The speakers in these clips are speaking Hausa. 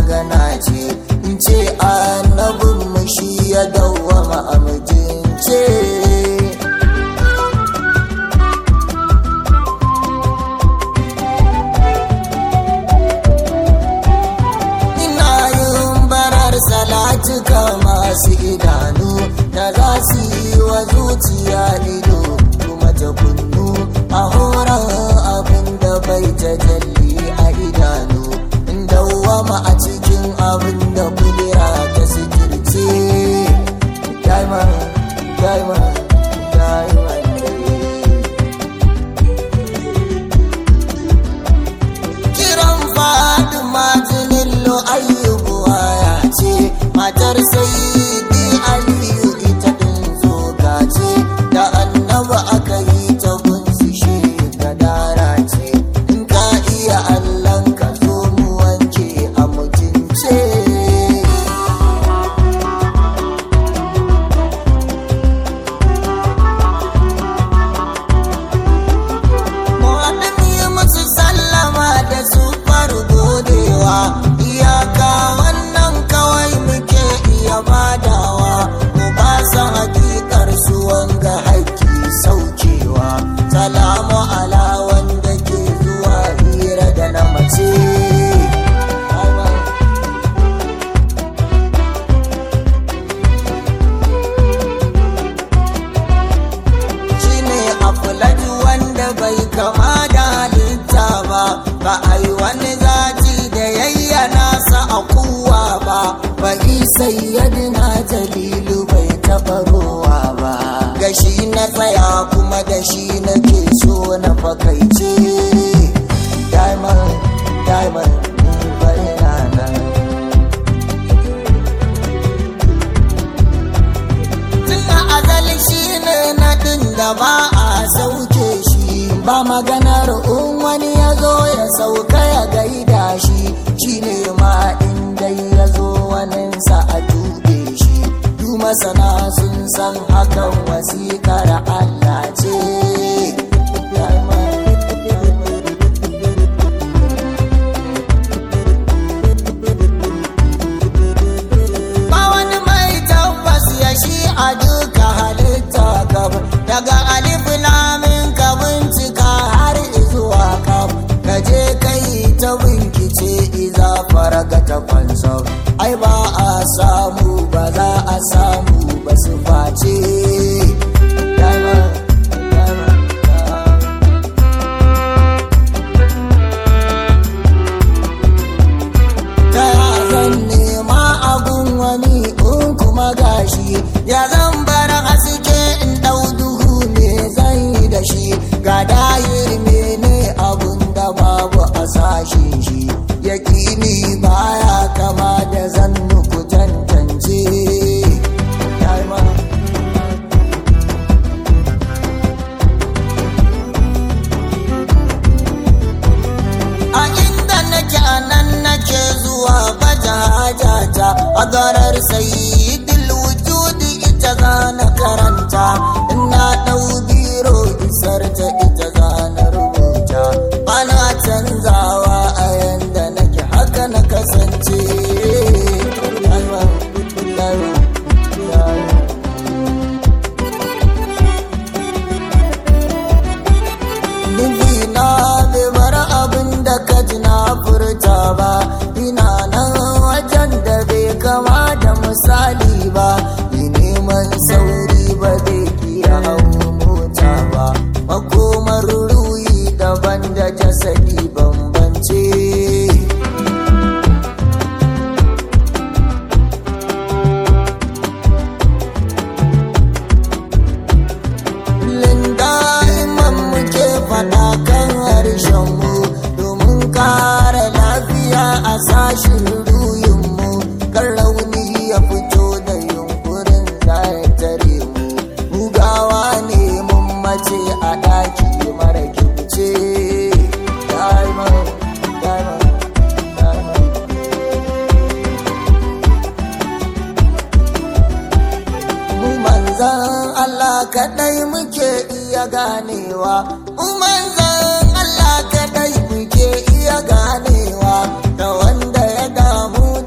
magana ce in ce annabin mu shi ya dawwama a mijince ina yin barar salatuka masu idanu da za su yi wa zuciya ido kuma ta kunnu a horon abin da bai ta jalli a idanu in dawwama a cikin abin da kudura ta sikirce diamond diamond diamond kiran Fatima Jinillo ayyubu ya ce matar sayyidi Aliyu ita din zoga ce da annaba aka yi ta gunsu shi gadara ce in ka iya Allahn ka zo mu wanke a mutunce Muhammadu yi musu sallama da su faru godewa iyaka wannan kawai muke iya badawa mu ba sa hakikar su wanga haƙƙi saukewa salamu ala wanda ke zuwa hira da na mace shine afulaji wanda bai kama da halitta ba ba a yi wani zaci da yayyana sa a kuwa ba ba sayyadina jalilu bai taɓa rowa ba gashi na tsaya kuma da shi nake so na fakaice diamond diamond bai na nan tunda azali shi ne naɗin da ba a sauke shi ba maganar in wani ya zo ya sauka ya gaida shi shi ne ma in dai ya zo waninsa a dube shi du masana sun san hakan wasikar Allah ce ba wani mai tabbas ya shi a duka halitta gab daga alif lamin ka bincika har zuwa kaf ka je kai ta binkice iza faraga ta kwanso ai ba a samu ba za a samu ba su face Diamond, diamond, diamond. ta ya zan nema abun wani in kuma gashi ya zan bar haske in dau duhu ne zan yi da shi ga dayir mene abun da babu a sashen shi yakini baya kama da zan nuku tantance Diamond. a inda nake a nan nake zuwa baja hajata a garar sayyidul wujudi ita zana karanta ina dau biro isar ta ita zana rubuta ana canzawa a yanda nake haka na kasance Diamond, diamond, diamond. nufi na bai bar abin da ka ji na furta ba ina nan wajen da bai kama da misali ba yi neman sauri ba zai kiya hau mota ba makomar ruhi daban da jasadi bambance Linda imam muke faɗa kan harshenmu domin kare lafiya a sashin ruyinmu kan rauni ya fito da yunkurin zai tare mu bugawa ne mun mace a ɗaki mara kimce Diamond, diamond, diamond. mu manzan Allah kaɗai muke iya ganewa mu manzan Allah kaɗai muke iya ganewa da wanda ya damu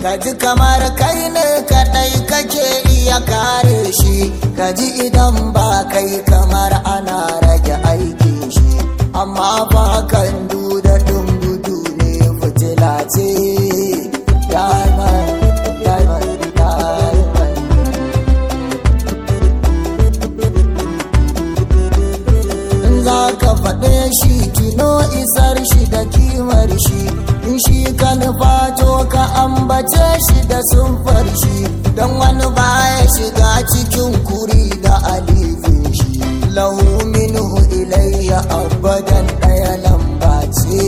ka ji kamar kai ne kadai kake iya kare shi ka ji idan ba kai kamar ana rage aikin shi amma ba kan duda gudu ne fitila ce diamond diamond diamond in za ka faɗe shi kino isar shi da kimar shi in shi ka nufato ka ambace shi da sunfar shi don wani baya shiga cikin kuri da alifin shi lahu minhu ilayya abadan ɗaya lamba ce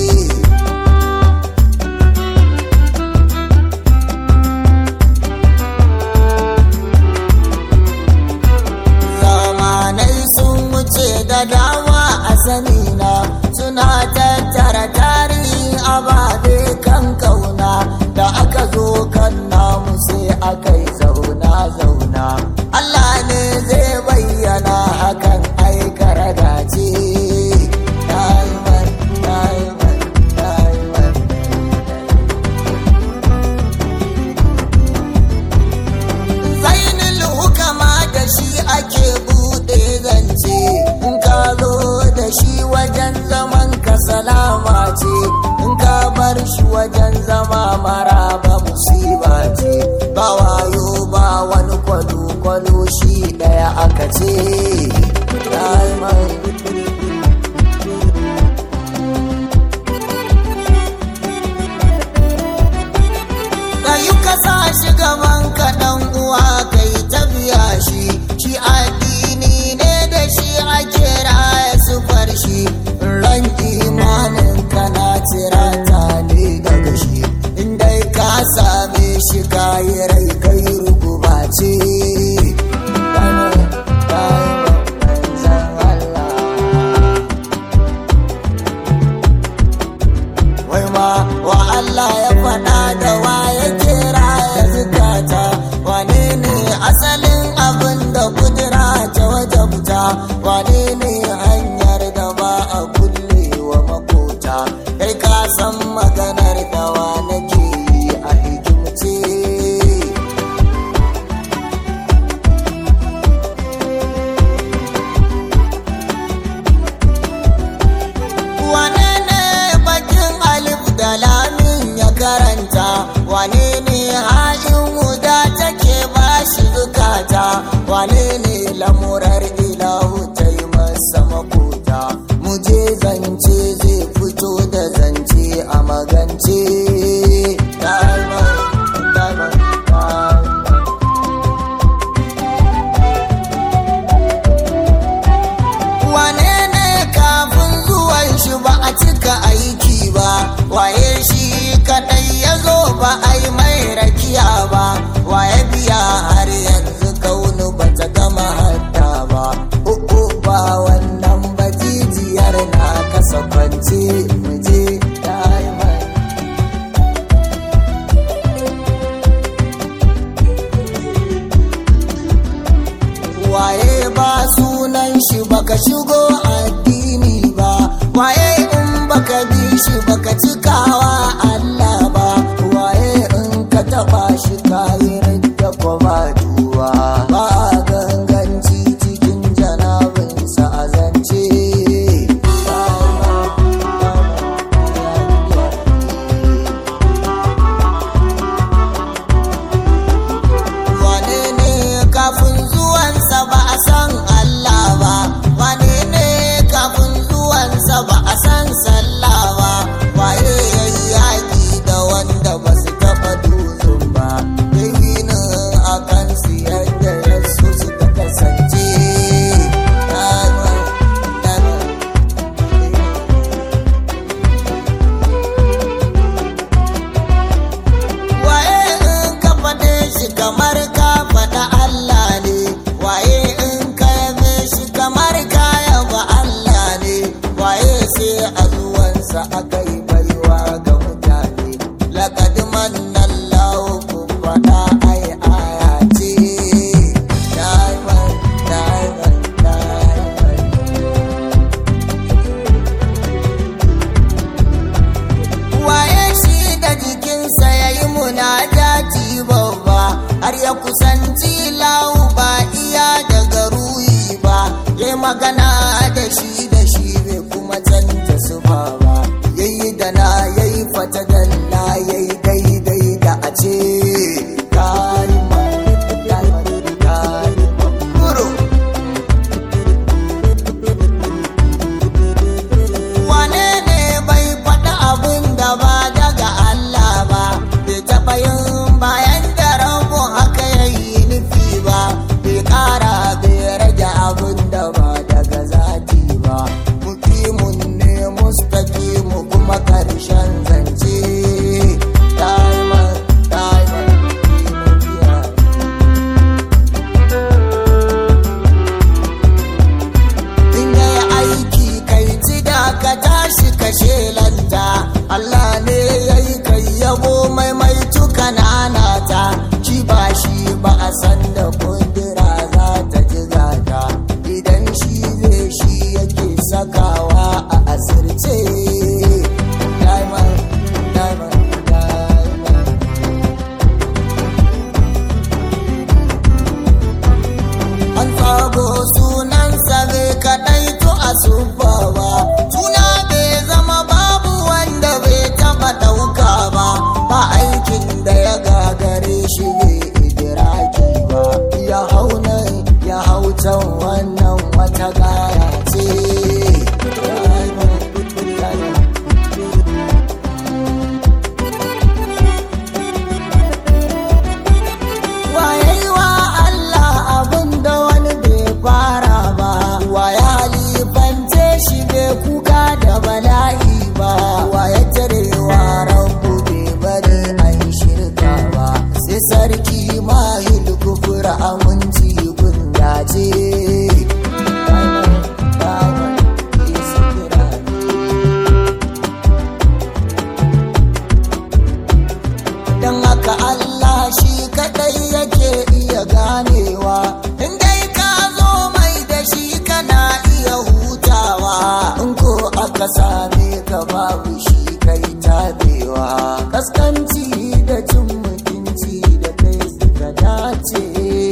zamanai sun wuce da dama a sanina suna tattara tarihin ababe kan kauna da aka zo kan namu sai aka yi zauna zauna Allah ne zai bayyana hakan aikara dace Diamond, diamond, diamond. zainul hukama da shi ake bude zance in ka zo da shi wajen zaman ka salama ce in ka bar shi wajen zama maraba musiba ce ba wayo ba wani kwalo-kwalo shi daya aka ce Diamond. da yi kasa shi gaban kaɗan uwa kai ta biya shi shi addini ne da shi ake raya sufar shi ran imanin kana tirata ne daga shi inda ka same shi kayi rai kai ruguba ce Diamond, diamond, manzan Allah. wai ma wa Allah ya faɗa da wa ya kira ya zukata wane ne asalin abin da kudura ta wajabta wane ne hanyar da ba a kulle wa makota kai ka san maganar da wa nake yi a hikimce wane ne bakin alif da lamin ya karanta wane ne ha'in huda take bashi zukata wane ne lamurar ilahu ta yi masa makota muje zance zai fito da zance a magance Diamond, diamond, diamond. wane ne kafin zuwan shi ba a cika aiki ba waye shi kadai ya zo ba a yi mai rakiya ba waye biya har yanzu kaunu ba ta gama hadda ba uku ba wannan bajijiyar na kasa kwance muje diamond waye ba sunan shi baka shigo addini ba waye in baka bi shi baka cikawa Allah ba waye in ka taba shi kayi da kuma duwa ba ganganci cikin janabinsa a zance wane ne kafin zuwansa ba a san Allah ba wane ne kafin zuwansa ba a san sallah ba waye yayi yaki da wanda ba su taɓa dutsen ba yayi a kan su shi bai idiraki ba ya hau nan ya hau can wannan wata gaya ce waye wa Allah abin da wani bai fara ba waye halifance shi bai kuka da bala'i ba waye tarewa rabu bai bari an shirka ba sai sarki mahil kufura aminci gundace don haka Allah shi kadai yake iya ganewa in dai ka zo mai da shi kana iya hutawa in ko aka same ka babu shi kai tabewa kaskanci da cin mutunci da kai suka dace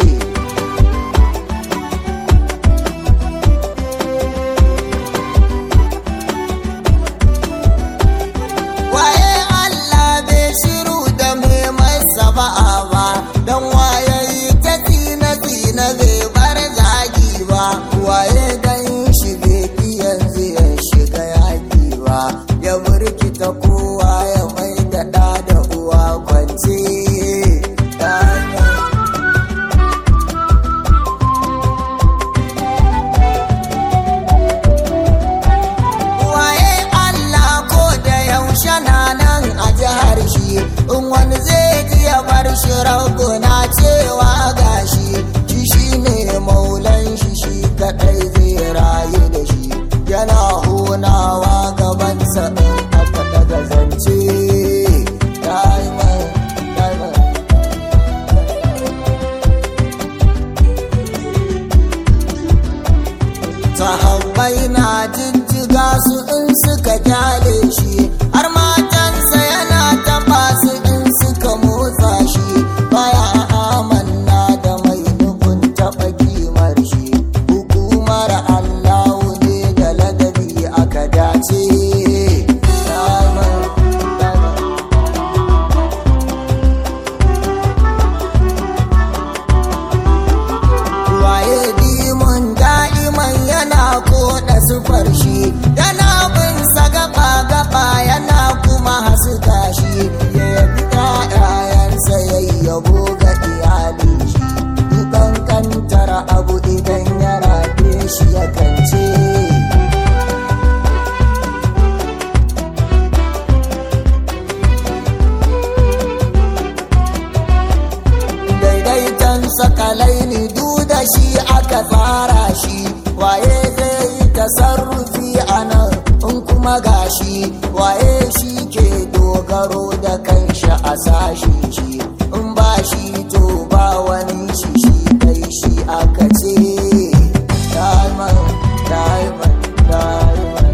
waye Allah bai shiru da mai masa ba'a ba don waye yi ta tsina tsina bai bar zagi ba waye dan shi bai ki yanzu ya shiga yaki ba ya burkita kowa ya mai da ɗa da uwa kwance waye Allah ko da yaushe na nan a jihar shi in wani zai ji ya bar shi na cewa gashi shi shi ne maulan shi shi kadai zai rayu da shi yana honawa gabansa in aka daga zance Diamond, diamond. sahabbai na jijjiga su in suka kyale shi har matansa yana taba su in suka motsa shi baya amanna da mai nufin taɓa kimar shi hukumar allahu ne da ladabi aka dace Diamond, diamond. waye dimon da'iman yana koda sufar shi yana bin sa gaba gaba yana kuma hasuka shi ya yabi ƴaƴayensa ya yabo ga iyalin shi dukan kantar abu idan yana shi ya kance daidaiton sakalai ni da shi aka tsara shi waye zai yi tasarrufi a nan in kuma gashi waye shi ke dogaro da kanshi a sashi shi in ba shi to ba wani shi shi kai shi aka ce diamond diamond diamond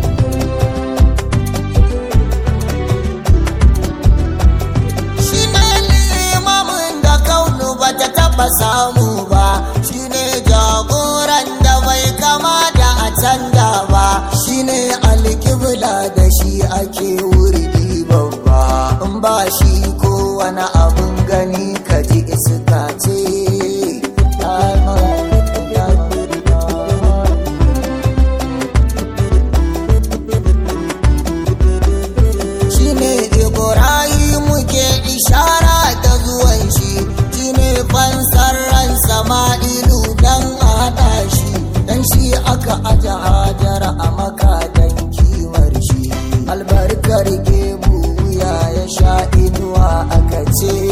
shi ne limamin da kaunu ba ta taba samu ba shi ne jagoran da bai kama da a canja ba shi ne alkibla da shi ake wurdi babba in ba shi ko wani abun gani ka ji iska ce Diamond, diamond, diamond. shine Ibrahim ke ishara da zuwan shi shine fansar ran Sama'ilu dan haɗa shi dan shi aka aja hajara a maka dan kimar shi albarkar gebu wuya ya sha inuwa aka ce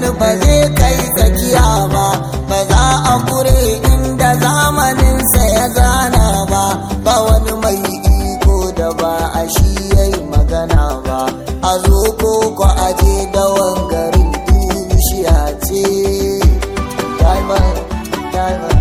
ba zai kai tsakiya ba ba za a kure inda zamaninsa ya zana ba ba wani mai iko da ba a shi yayi magana ba a zo ko ko aje da wangarin bishiya ce diamond diamond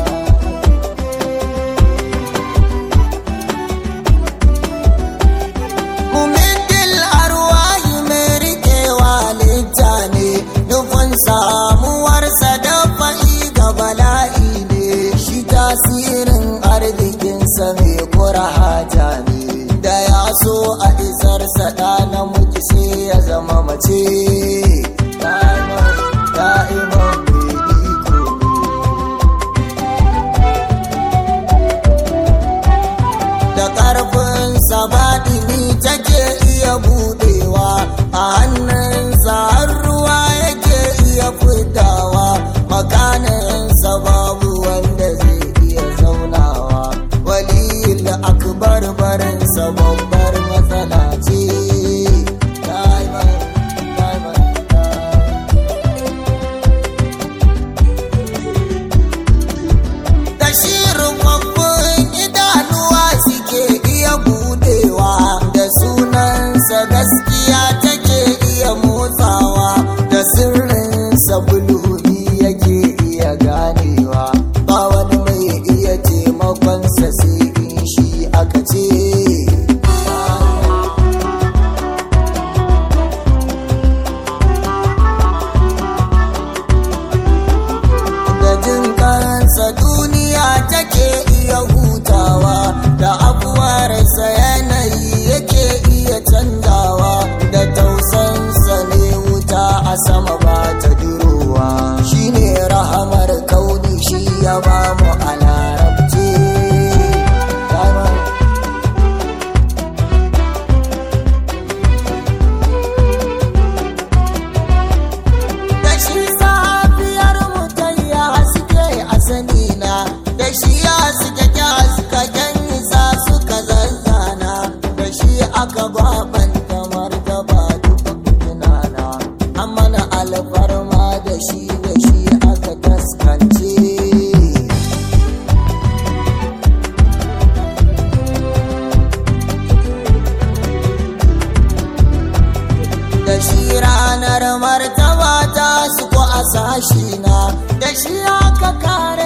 Mumindil arwahi mai rikewa litta ne nufin samuwarsa da fa'i ga bala'i ne shi tasirin arzikinsa mai kura haja ne da ya so a isarsa da namiji sai ya zama mace Da'iman, da'iman mai iko da ƙarfin sabaɗini take iya buɗewa a hannunsa har ruwa yake iya fitawa makaninsa babu wanda zai iya zaunawa waliyul akbar barinsa babbar matsala ce Diamond, diamond, diamond. da shi rufaffun idanuwa suke iya budewa da sunansa gaskiya take iya motsawa da sirrinsa bulhuri yake iya ganewa ba wani mai iya taimakonsa sai in shi aka ce da jin kansa duniya take iya hutawa da abuwarsa yanayi yake iya canzawa da tausansa ne wuta a sama ba ta durowa shine rahamar kauni shi ya ba mu a larabce Diamond. da shi safiyar mutayya suke a sanina da shi ya suke kya suka isa suka zazzana da shi aka babanta martaba duka tunana amma na alfarma da shi da shi aka taskance da shi ranar martaba ta su ko a sashi na da shi aka kare